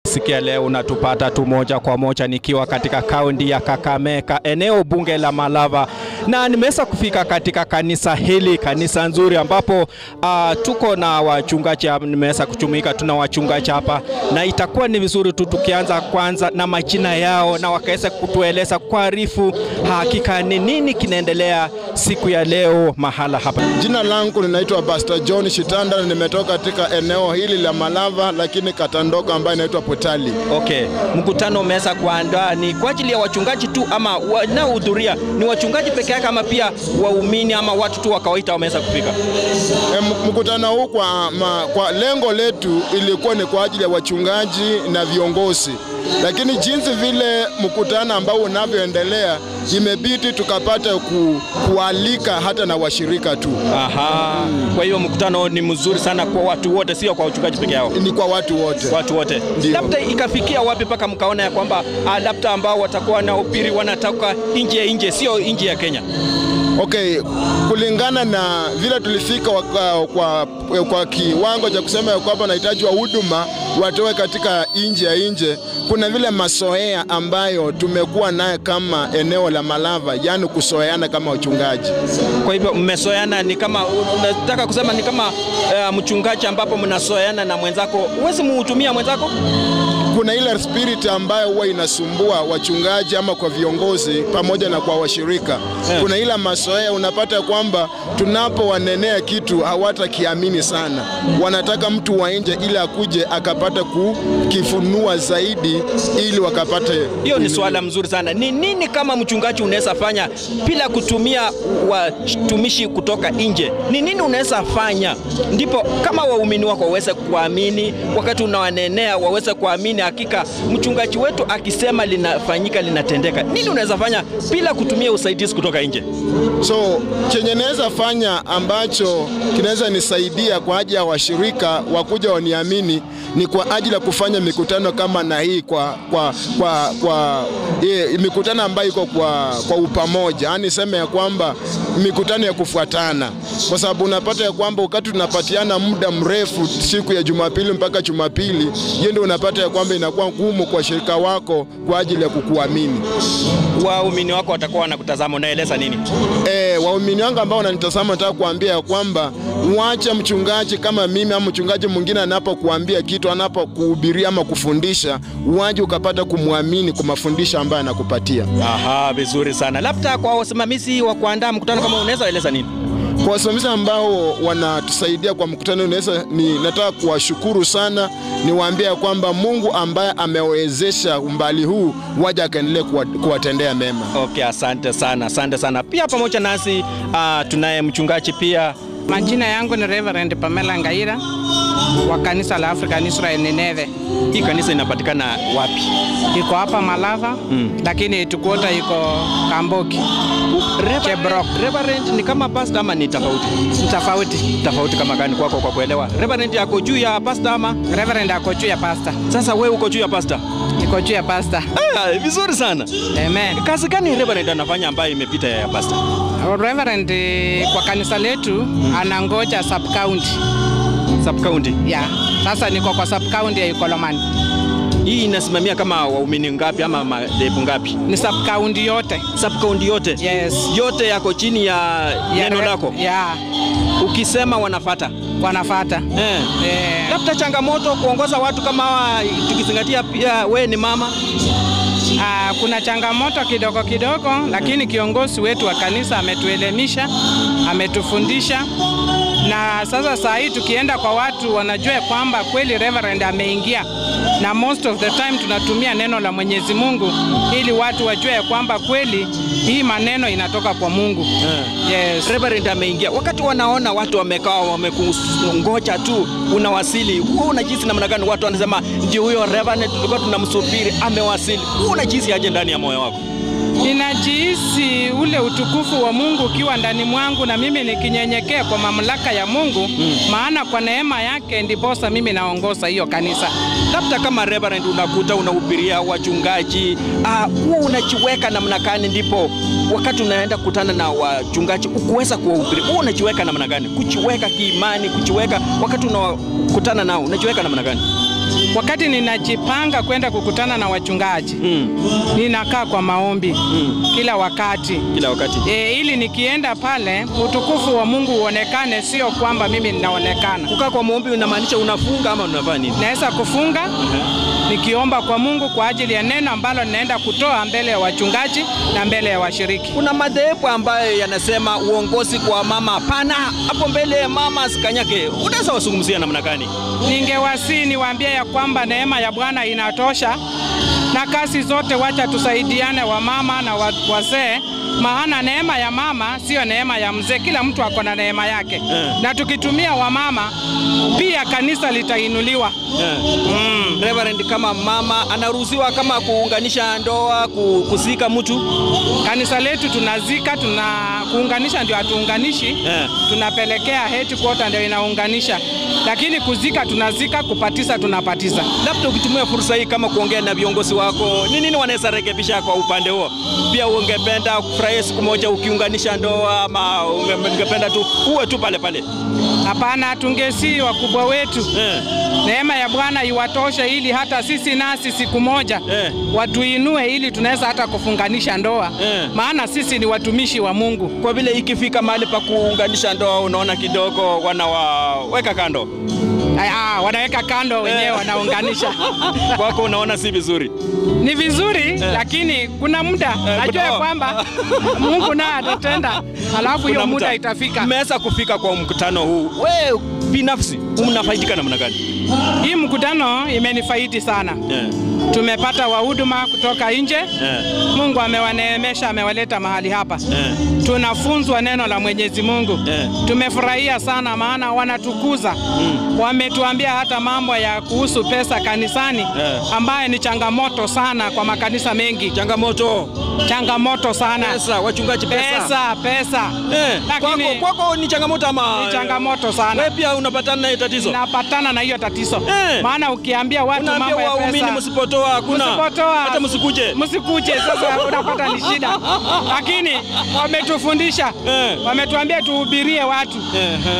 Sikia leo unatupata tu moja kwa moja nikiwa katika kaunti ya Kakamega, eneo bunge la Malava, na nimeweza kufika katika kanisa hili, kanisa nzuri ambapo uh, tuko na wachungaji. Nimeweza kuchumika, tuna wachungaji hapa, na itakuwa ni vizuri tu tukianza kwanza na majina yao na wakaweza kutueleza kuarifu hakika ni nini kinaendelea siku ya leo mahala hapa. Jina langu ninaitwa Pastor John Shitanda na nimetoka katika eneo hili la Malava, lakini kata ndogo ambayo inaitwa Potali. Okay, mkutano umeweza kuandaa ni kwa ajili ya wachungaji tu ama wanaohudhuria ni wachungaji peke yake ama pia waumini ama watu tu wa kawaida wameweza kufika? E, mkutano huu kwa, ma, kwa lengo letu ilikuwa ni kwa ajili ya wachungaji na viongozi, lakini jinsi vile mkutano ambao unavyoendelea imebidi tukapata ku, kualika hata na washirika tu. Aha. Kwa hiyo mkutano ni mzuri sana kwa watu wote, sio kwa wachungaji peke yao, Ni kwa watu wote. watu wote. Ndio. Labda ikafikia wapi mpaka mkaona ya kwamba ah, labda ambao watakuwa wanahubiri wanatoka nje ya nje, sio nje ya Kenya? Okay, kulingana na vile tulifika waka, kwa, kwa kiwango cha kusema ya kwamba nahitaji wa huduma watoe katika nje ya nje, kuna vile masoea ambayo tumekuwa naye kama eneo la Malava, yaani kusoeana kama wachungaji. Kwa hivyo mmesoeana, ni kama unataka kusema ni kama uh, mchungaji ambapo mnasoeana na mwenzako, huwezi muhutumia mwenzako Kuna ile spirit ambayo huwa inasumbua wachungaji ama kwa viongozi pamoja na kwa washirika Yeah. kuna ile masoea, unapata kwamba tunapowanenea kitu hawatakiamini sana, wanataka mtu wa nje ili akuje akapata kukifunua zaidi ili wakapate Hiyo ni swala mzuri sana. Ni nini kama mchungaji unaweza fanya bila kutumia watumishi kutoka nje? Ni nini unaweza fanya ndipo kama waumini wako waweze kuamini, wakati unawanenea waweze kuamini, hakika mchungaji wetu akisema linafanyika, linatendeka. Nini unaweza fanya bila kutumia usaidizi kutoka nje? So chenye naweza fanya ambacho kinaweza nisaidia kwa ajili ya washirika wakuja waniamini ni kwa ajili ya kufanya mikutano kama na hii kwa, kwa, kwa, kwa ye, mikutano ambayo iko kwa, kwa upamoja, yaani sema ya kwamba mikutano ya kufuatana, kwa sababu unapata ya kwamba wakati tunapatiana muda mrefu siku ya Jumapili mpaka Jumapili, hiyo ndio unapata ya kwamba inakuwa ngumu kwa washirika wako kwa ajili ya kukuamini. Waumini wako watakuwa wanakutazama, unaeleza nini? E, waumini wangu ambao wananitazama nataka kuambia ya kwamba mwache mchungaji kama mimi ama mchungaji mwingine anapokuambia kitu, anapokuhubiria ama kufundisha, uwaje ukapata kumwamini kwa mafundisho ambayo anakupatia. Aha, vizuri sana. Labda kwa wasimamizi wa kuandaa mkutano kama unaweza eleza nini? Kwa wasimamizi ambao wanatusaidia kwa mkutano, naweza ni nataka kuwashukuru sana, niwaambie ya kwamba Mungu ambaye amewezesha umbali huu waje akaendelee kuwa- kuwatendea mema. Okay, asante sana, asante sana. Pia pamoja nasi uh, tunaye mchungaji pia. Majina yangu ni Reverend Pamela Ngaira wa kanisa la African Israel Nineve. Hii kanisa inapatikana wapi? Iko hapa Malava Mm. lakini tukuota iko Kamboki. Chebrok. Reverend ni kama pastor ama ni tofauti? Ni tofauti. Tofauti kama gani kwako kwa kuelewa? Reverend yako juu ya pastor ama? Reverend ako juu ya pasta. Sasa wewe uko juu ya pastor? Iko juu ya pasta. Ah, vizuri sana. Amen. Kazi gani Reverend anafanya ambayo imepita ya pastor? Reverend eh, kwa kanisa letu anangoja sub county. Sub county. Ya. Sasa niko kwa sub county ya Ikolomani. Hii inasimamia kama waumini ngapi ama madhehebu ngapi? Ni sub county yote. Sub county yote? Yes. Yote yako chini ya Ya neno re- lako. Ya. Ukisema wanafata. Wanafata. Eh. Eh. Labda changamoto kuongoza watu kama hawa, tukizingatia pia we ni mama. Ah, kuna changamoto kidogo kidogo, lakini kiongozi wetu wa kanisa ametuelimisha, ametufundisha na sasa saa hii tukienda kwa watu wanajua ya kwamba kweli Reverend ameingia, na most of the time tunatumia neno la Mwenyezi Mungu ili watu wajue ya kwamba kweli hii maneno inatoka kwa Mungu. Yes. Reverend ameingia. Wakati wanaona watu wamekaa wamekungoja tu unawasili, wewe unajisi namna gani? Watu wanasema ndio huyo Reverend tulikuwa tunamsubiri amewasili. Wewe unajisi aje ndani ya moyo wako? Ninajihisi ule utukufu wa Mungu ukiwa ndani mwangu na mimi nikinyenyekea kwa mamlaka ya Mungu mm. maana kwa neema yake ndiposa mimi naongoza hiyo kanisa. Labda kama Reverend unakuta unahubiria wachungaji, ah, huwa unajiweka namna gani ndipo wakati unaenda kukutana na wachungaji ukuweza kuwahubiri? Huwa unajiweka namna gani? Kujiweka kiimani, kujiweka wakati unakutana nao, unajiweka namna gani? wakati ninajipanga kwenda kukutana na wachungaji Mm. ninakaa kwa maombi Mm. kila wakati Kila wakati. e, ili nikienda pale utukufu wa Mungu uonekane, sio kwamba mimi ninaonekana. Kukaa kwa maombi unamaanisha unafunga ama unafanya nini? Naweza kufunga nikiomba kwa Mungu kwa ajili ya neno ambalo ninaenda kutoa mbele ya wachungaji na mbele ya washiriki. Kuna madhehebu ambayo yanasema uongozi kwa mama hapana, hapo mbele mama asikanyake. Unaweza wasungumzia namna gani? Ningewasii niwaambie ya kwamba neema ya Bwana inatosha, na kazi zote wacha tusaidiane, wamama na wa- wazee, maana neema ya mama sio neema ya mzee. Kila mtu ako na neema yake Eh. na tukitumia wamama pia kanisa litainuliwa. Mm. Reverend, kama mama anaruhusiwa kama kuunganisha ndoa, ku- kuzika mtu Kanisa letu tunazika, tuna kuunganisha ndio hatuunganishi Eh. tunapelekea headquarter ndio inaunganisha, lakini kuzika tunazika, kupatisa tunapatisa. labda ukitumia fursa hii kama kuongea na viongozi wako, ni nini wanaweza rekebisha kwa upande huo? Pia ungependa kufurahia siku moja ukiunganisha ndoa, ama unge- ungependa tu uwe tu pale pale? Hapana, tungesi wakubwa wetu Eh. neema ya Bwana iwatoshe ili hata sisi nasi siku moja Eh. watuinue ili tunaweza hata kufunganisha ndoa Eh. maana sisi ni watumishi wa Mungu. Kwa vile ikifika mahali pa kuunganisha ndoa, unaona kidogo wanawaweka kando Ah, wanaweka kando wenyewe Eh. wanaunganisha. kwako, unaona si vizuri. Ni vizuri lakini kuna muda najua kuna- ya kwamba Mungu naye atatenda, alafu hiyo Kuna muda mta- itafika. Mmeweza kufika kwa mkutano huu, we binafsi mnafaidika namna gani? Hii mkutano imenifaidi sana. Eh. Tumepata wahuduma kutoka nje. Eh. Mungu amewaneemesha, amewaleta mahali hapa. Eh. Tunafunzwa neno la Mwenyezi Mungu. Eh. Tumefurahia sana, maana wanatukuza. Wametuambia hata mambo ya kuhusu pesa kanisani, Eh. ambaye ni changamoto sana kwa makanisa mengi, Changamoto changamoto sana. pesa, wachungaji pesa, Pesa, pesa. Eh, Lakini kwako, kwako ni changamoto ama ni changamoto sana. wewe pia unapatana na hiyo tatizo? Napatana na hiyo tatizo, Eh. maana ukiambia watu Unaambia mambo ya waumini pesa msipotoa hakuna, Msipotoa. hata msikuje. msikuje. Sasa unapata ni shida, lakini wametufundisha, Eh. wametuambia tuhubirie watu, Eh, eh,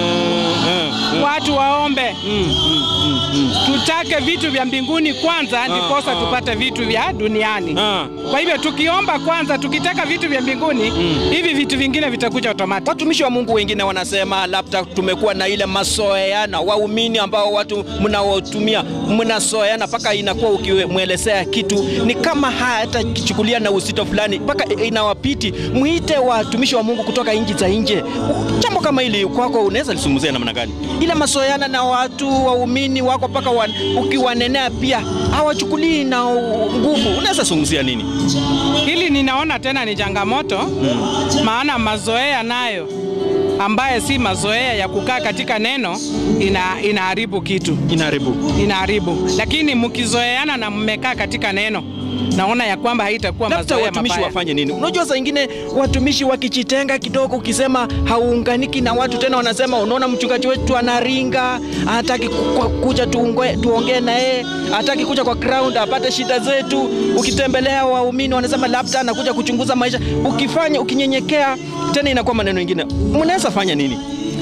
eh, eh. watu waombe, Mm, mm, mm, mm. tutake vitu vya mbinguni kwanza, ndiposa ah. tupate vitu vya duniani. Ah. Kwa hivyo tukiomba kwanza, tukitaka vitu vya mbinguni, hivi vitu vingine vitakuja automatic. Watumishi wa Mungu wengine wanasema labda tumekuwa na ile masoeana, waumini ambao watu mnaotumia mnasoeana mpaka inakuwa ukimwelezea kitu ni kama hata kichukulia na uzito fulani mpaka inawapiti. Mwite watumishi wa Mungu kutoka nchi za nje. Jambo kama hili kwako unaweza lisungumzia namna gani? Ile masoeana na watu waumini wako mpaka wa, ukiwanenea pia hawachukulii na nguvu, unaweza zungumzia nini? Hili ninaona tena ni changamoto maana mazoea nayo ambaye si mazoea ya kukaa katika neno ina, inaharibu kitu Inaharibu. inaharibu, lakini mkizoeana na mmekaa katika neno, naona ya kwamba haitakuwa labda mazoea watumishi mabaya. wafanye nini? Unajua saa ingine watumishi wakijitenga kidogo, ukisema hauunganiki na watu tena, wanasema unaona, mchungaji wetu anaringa, hataki ku- ku- kuja tuongee tuongee na yeye, hataki kuja kwa ground apate shida zetu. Ukitembelea waumini, wanasema labda anakuja kuchunguza maisha. Ukifanya ukinyenyekea, tena inakuwa maneno mengine. Mnaweza fanya nini?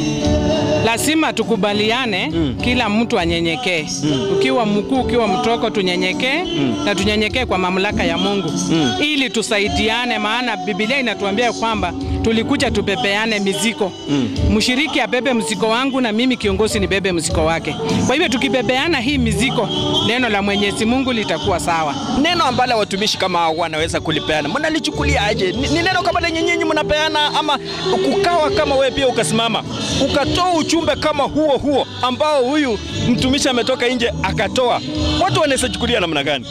Lazima tukubaliane kila mtu anyenyekee. Ukiwa mkuu, ukiwa mtoko, tunyenyekee na tunyenyekee kwa mamlaka ya Mungu ili tusaidiane, maana Biblia inatuambia kwamba tulikuja tupepeane mizigo. Mshiriki abebe mzigo wangu na mimi kiongozi nibebe mzigo wake. Kwa hivyo tukibebeana hii mizigo, neno la Mwenyezi Mungu litakuwa sawa. Neno ambalo watumishi kama hao wanaweza kulipeana, mnalichukulia aje? Ni, ni neno kama lenye nyinyi mnapeana, ama kukawa kama wewe pia ukasimama ukatoa ujumbe kama huo huo ambao huyu mtumishi ametoka nje akatoa, watu wanaweza chukulia namna gani?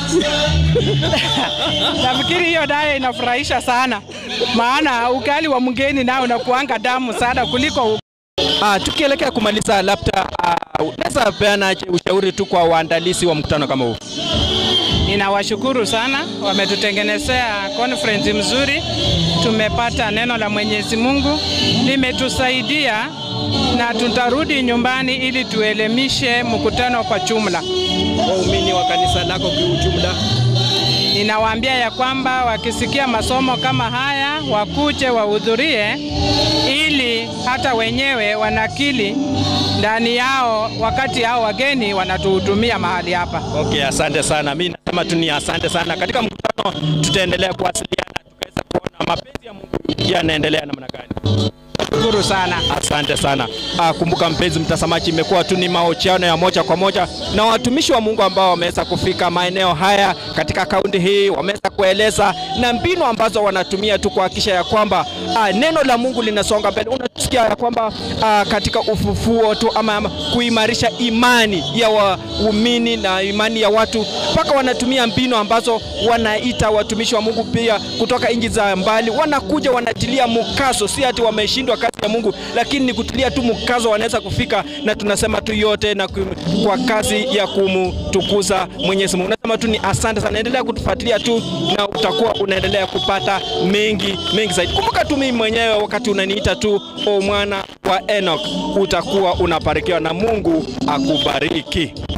Nafikiri hiyo nayo inafurahisha sana, maana ukali wa mgeni nao unakuanga damu sana kuliko Ah, tukielekea kumaliza, labda ah, unaweza peana aje ushauri tu kwa waandalizi wa mkutano kama huu? Ninawashukuru sana, wametutengenezea conference mzuri. Tumepata neno la Mwenyezi Mungu limetusaidia, na tutarudi nyumbani ili tuelimishe mkutano kwa jumla. Waumini wa kanisa lako kiujumla, Ninawaambia ya kwamba wakisikia masomo kama haya wakuje wahudhurie, ili hata wenyewe wanakili ndani yao, wakati hao wageni wanatuhudumia mahali hapa. Okay, asante sana. Mimi nasema tu ni asante sana. Katika mkutano tutaendelea kuwasiliana tukaweza kuona mapenzi ya Mungu yanaendelea namna gani. Shukuru sana. Asante sana. Ah, kumbuka mpenzi mtazamaji, imekuwa tu ni mahojiano ya moja kwa moja na watumishi wa Mungu ambao wameweza kufika maeneo haya katika kaunti hii, wameweza kueleza na mbinu ambazo wanatumia tu kuhakikisha ya kwamba ah, neno la Mungu linasonga mbele. Unasikia ya kwamba ah, katika ufufuo tu ama, ama kuimarisha imani ya waumini na imani ya watu, mpaka wanatumia mbinu ambazo wanaita watumishi wa Mungu pia kutoka nchi za mbali, wanakuja wanatilia mkazo, si ati wameshindwa kazi ya Mungu, lakini ni kutilia tu mkazo, wanaweza kufika, na tunasema tu yote na ku- kwa kazi ya kumtukuza Mwenyezi Mungu. Nasema tu ni asante sana, endelea kutufuatilia tu na utakuwa unaendelea kupata mengi mengi zaidi. Kumbuka tu mimi mwenyewe wakati unaniita tu o mwana wa Enoch, utakuwa unabarikiwa na Mungu akubariki.